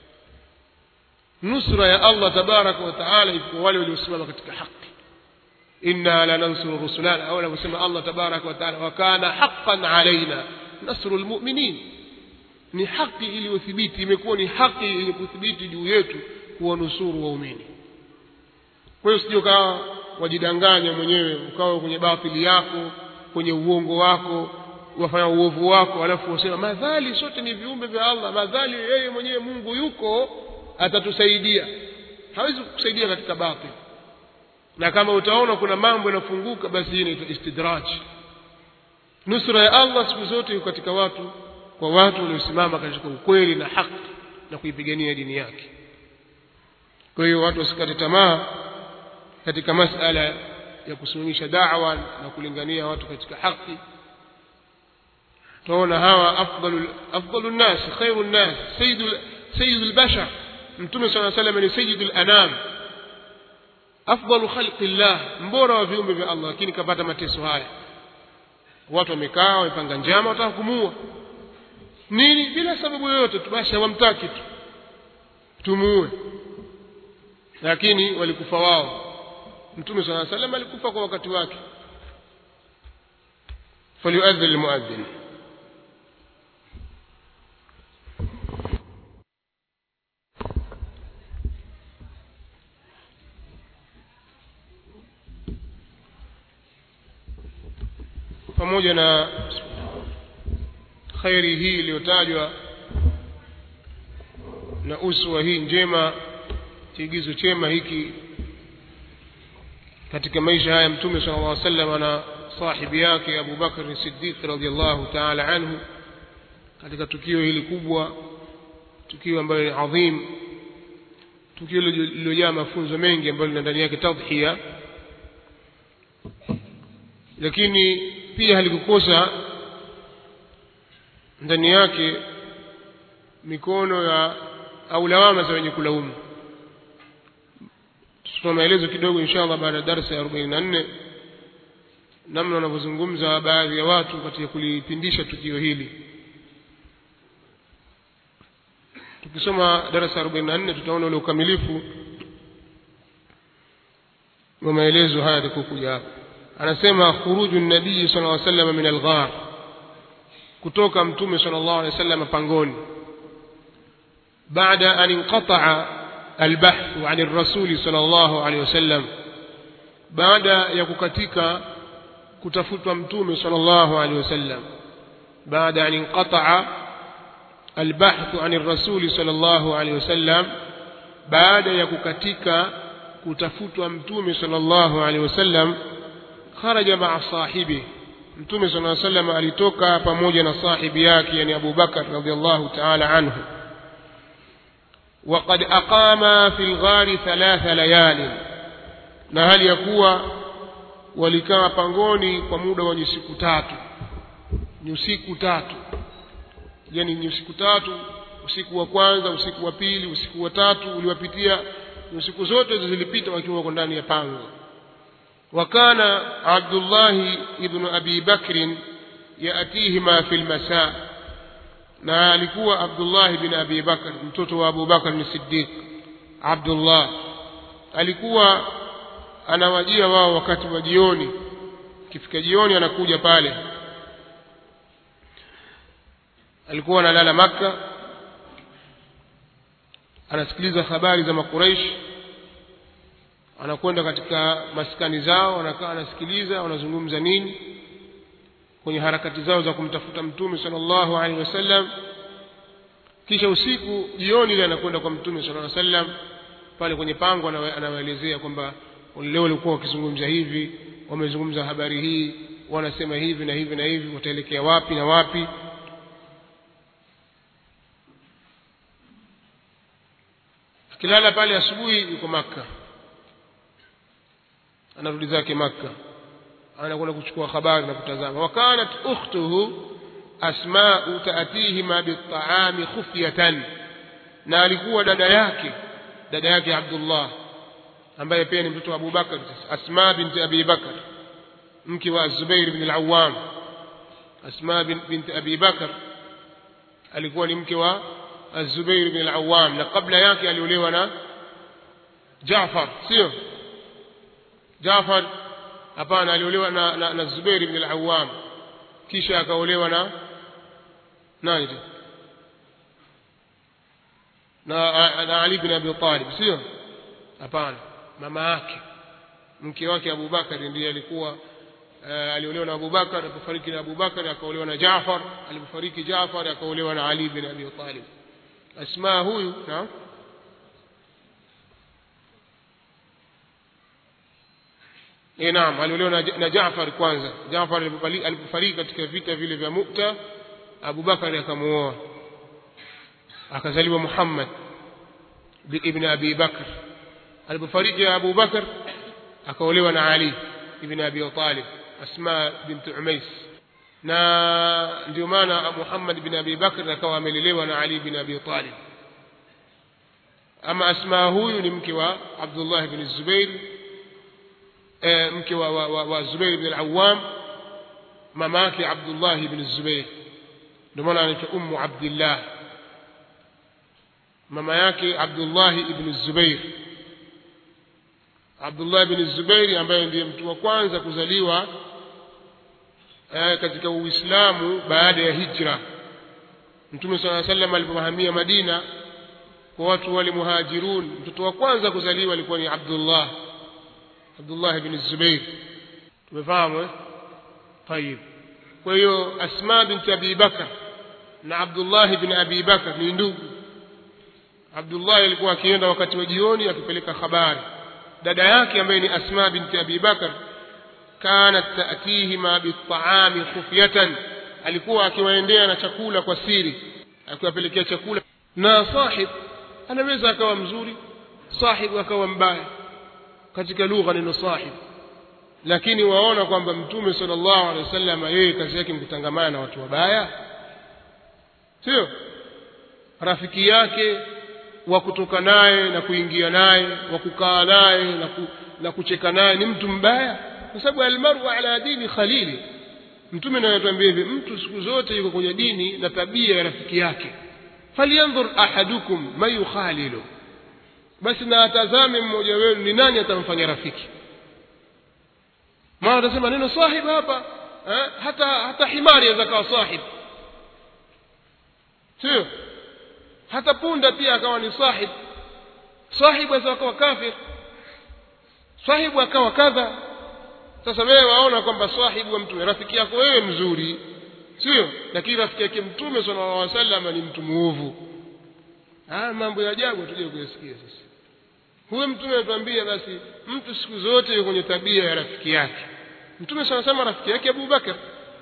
nusra ya Allah tabaraka wa taala iko wale waliosimama katika haki inna lanansuru rusulana au anavyosema Allah tabaraka wa taala wa kana haqqan alaina nasru almu'minin ni haki iliyothibiti imekuwa ni haki yenye kuthibiti juu yetu kuwanusuru waumini kwa hiyo usije ukawa wajidanganya mwenyewe ukawa kwenye batili yako kwenye uongo wako wafanya uovu wako alafu wasema madhali sote ni viumbe vya Allah madhali yeye mwenyewe Mungu yuko atatusaidia hawezi kukusaidia katika batil na kama utaona kuna mambo yanafunguka basi hii inaitwa istidraj nusra ya Allah siku zote iko katika watu kwa watu waliosimama katika ukweli na haki na kuipigania dini yake kwa hiyo watu wasikate tamaa katika masala ya kusimamisha da'wa na kulingania watu katika haki tunaona hawa afdalu afdalu nas khairu nas sayyidul sayyidul bashar mtume sallallahu alayhi wasallam ni sayyidul anam afdalu khalqillah mbora wa viumbe vya Allah lakini kapata mateso haya watu wamekaa wamepanga njama wataka kumuua nini bila sababu yoyote tu basi hawamtaki tu tumuue lakini walikufa wao mtume صلى الله عليه وسلم alikufa kwa wakati wake فليؤذن المؤذن pamoja na khairi hii iliyotajwa na uswa hii njema kiigizo chema hiki katika maisha haya mtume sallallahu alaihi wasallam na sahibi yake Abu Bakr Siddiq radhiyallahu ta'ala anhu katika tukio hili kubwa tukio ambalo ni adhim tukio lililojaa mafunzo mengi ambayo lina ndani yake tadhhiya lakini pia halikukosa ndani yake mikono ya au lawama za wenye kulaumu tutatoa maelezo kidogo inshallah baada ya darasa ya 44 namna wanavyozungumza baadhi ya watu katika kulipindisha tukio hili tukisoma darasa 44 tutaona ule ukamilifu wa maelezo haya yatakokuja hapa anasema khuruju nabii sallallahu alaihi wasallam min al-ghar kutoka mtume sallallahu alaihi wasallam pangoni baada an inqata'a البحث عن الرسول صلى الله عليه وسلم بعد ya kukatika kutafutwa mtume صلى الله عليه وسلم بعد an inqata'a albahthu ani rasuli sallallahu alaihi wasallam baada ya kukatika kutafutwa mtume sallallahu alaihi wasallam kharaja maa sahibi mtume sallallahu alaihi wasallam alitoka pamoja na sahibi yake yani Abu Bakar radhiallahu ta'ala anhu وقد أقام في الغار ثلاث ليال na hali ya kuwa walikaa pangoni kwa muda wa siku tatu ni usiku tatu yani ni usiku tatu usiku wa kwanza usiku wa pili usiku wa tatu uliwapitia usiku zote hizo zilipita wakiwa wako ndani ya pango wakana abdullahi ibnu abi bakrin yaatihima fi lmasaa na alikuwa abdullahi bin abi bakr mtoto wa abu bakr ni siddiq abdullah alikuwa anawajia wao wakati wa jioni kifika jioni anakuja pale alikuwa analala makka anasikiliza habari za makuraishi anakwenda katika maskani zao anakaa anasikiliza wanazungumza nini kwenye harakati zao za kumtafuta mtume sallallahu alaihi wasallam kisha usiku jioni ile anakwenda kwa mtume sallallahu alaihi wasallam pale kwenye pango anawaelezea kwamba leo walikuwa wakizungumza hivi wamezungumza habari hii wanasema hivi na hivi na hivi wataelekea wapi na wapi akilala pale asubuhi yuko makka anarudi zake makka anakwenda kuchukua habari na kutazama wakanat ukhtuhu asmau taatihima bitaami khufyatan na alikuwa dada yake dada yake abdullah ambaye pia ni mtoto wa Abu Bakar Asma binti Abi Bakar mke wa Zubair bin al-Awwam Asma binti Abi Bakar alikuwa ni mke wa Zubair bin al-Awwam na kabla yake aliolewa na Jaafar sio Jaafar hapana aliolewa na, na, na Zubair bin al-Awwam kisha akaolewa na nani na, na Ali bin Abi Talib sio hapana mama yake mke wake Abu Bakari ndiye alikuwa uh, aliolewa na Abu Bakar alipofariki na Abu Bakar akaolewa na Jaafar alipofariki Jaafar akaolewa na Ali bin Abi Talib Asma huyu na Eh naam aliolewa na, na Jaafar kwanza Jaafar alipofariki katika vita vile vya Mu'ta Abu Bakar akamuoa akazaliwa Muhammad ibn Abi Bakr alipofariki Abu Bakar akaolewa na Ali ibn Abi Talib Asma bint Umais na ndio maana Muhammad ibn Abi Bakr akawa amelelewa na Ali ibn Abi Talib ama Asma huyu ni mke wa Abdullah ibn Zubair e, mke wa, wa, wa, wa Zubair ibn al-Awwam mama yake Abdullah ibn Zubair ndio maana anaitwa Ummu Abdullah mama yake Abdullah ibn Zubair Abdullah bin Zubairi ambaye ndiye mtu wa kwanza kuzaliwa eh, katika Uislamu baada ya hijra. Mtume صلى الله عليه وسلم alipohamia Madina kwa watu wale muhajirun, mtoto wa kwanza kuzaliwa alikuwa ni Abdullah Abdullah bin Zubair. Tumefahamu eh? Tayib. Kwa hiyo Asma binti Abi Bakar na Abdullah bin Abi Bakar ni ndugu. Abdullah alikuwa akienda wakati wa jioni akipeleka habari dada yake ambaye ni Asma binti Abi Bakar kanat ta'tihima bitaami khufyatan alikuwa akiwaendea na chakula kwa siri akiwapelekea chakula na sahib anaweza akawa mzuri sahib akawa mbaya katika lugha neno sahib lakini waona kwamba mtume sallallahu alaihi wasallam yeye kazi yake mkutangamana na watu wabaya sio rafiki yake wa kutoka naye na kuingia naye wa kukaa naye na, ku, na kucheka naye ni mtu mbaya kwa sababu almaru ala dini khalili mtume anatuambia hivi mtu siku zote yuko kwenye dini na tabia ya rafiki yake falyanzur ahadukum man yukhalilu basi na atazame mmoja wenu ni nani atamfanya rafiki maana atasema neno sahib hapa eh? hata hata himari aweza kawa sahib sio hata punda pia akawa ni sahib sahibu aweza akawa kafir sahibu akawa kadha sasa wewe waona kwamba sahibu wa mtume rafiki yako wewe mzuri sio lakini rafiki yake mtume sallallahu alaihi wasallam ni mtu muovu ah mambo ya ajabu tuje kuyasikia sasa huyo mtume anatuambia basi mtu siku zote yuko kwenye tabia ya rafiki yake mtume sana sema rafiki yake Abu Bakar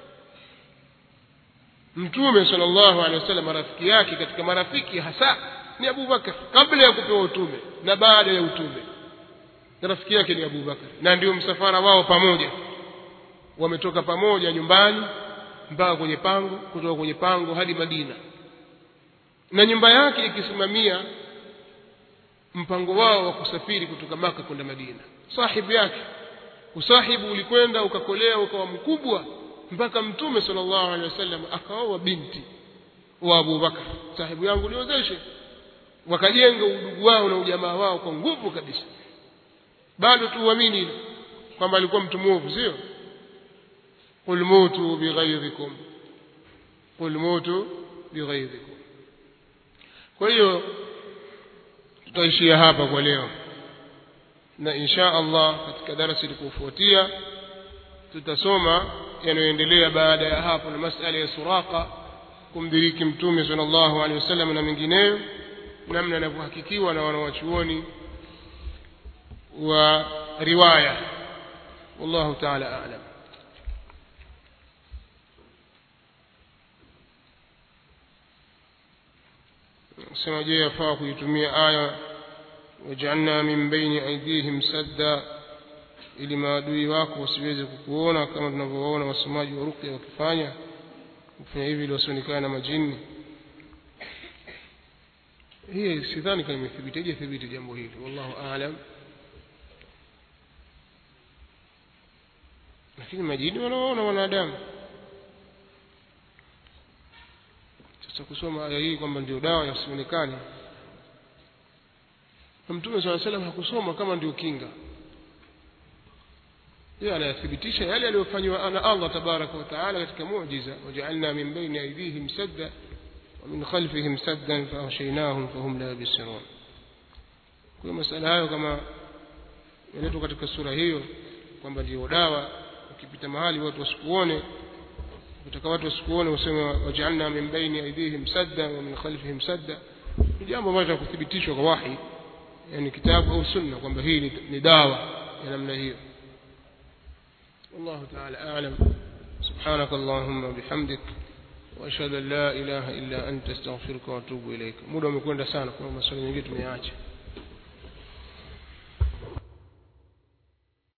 mtume sallallahu alaihi wasallam rafiki yake katika marafiki hasa ni Abu Bakar kabla ya kupewa utume na baada ya utume na rafiki yake ni Abu Bakar na ndio msafara wao pamoja wametoka pamoja nyumbani mpaka kwenye pango kutoka kwenye pango hadi Madina na nyumba yake ikisimamia mpango wao wa kusafiri kutoka maka kwenda Madina sahibu yake usahibu ulikwenda ukakolea ukawa mkubwa mpaka mtume sallallahu alaihi wasallam akaoa binti wa Abu Bakar sahibu yangu niozeshe wakajenga udugu wao na ujamaa wao kwa nguvu kabisa bado tuamini kwamba alikuwa mtu mwovu sio qul mutu bighairikum qul mutu bighairikum kwa hiyo tutaishia hapa kwa leo na insha Allah katika darasa likufuatia tutasoma yanayoendelea baada ya hapo na masala ya suraka kumdiriki mtume sallallahu alaihi wasallam na mengineyo namna yanavyohakikiwa na wanawachuoni wa riwaya wallahu ta'ala a'lam sema je yafaa kuitumia aya waj'alna min baini aydihim sadda ili maadui wako wasiweze kukuona kama tunavyowaona wasomaji wa ruqya wakifanya kufanya hivi ili wasionekane na majini hii sidhani kama imethibiti hajathibiti jambo hili wallahu aalam lakini majini wanawaona wanadamu sasa kusoma aya hii kwamba ndio dawa yasionekane na mtume saa salam hakusoma kama ndio kinga yeye anayathibitisha yale aliyofanywa na Allah tabaraka wa taala katika muujiza wajaalna min baini aydihim sadda wa min khalfihim saddan faghshaynahum fahum la yabsirun kwa masala hayo kama yaletwa katika sura hiyo kwamba ndio dawa ukipita mahali watu wasikuone ukitaka watu wasikuone useme wajaalna min baini aydihim sadda wa min khalfihim sadda ni jambo ambalo kuthibitishwa kwa wahi yani kitabu au sunna kwamba hii ni dawa ya namna hiyo والله تعالى أعلم سبحانك اللهم وبحمدك وأشهد أن لا إله إلا أنت استغفرك وأتوب إليك muda umekwenda sana kwa maswali mengine tumeacha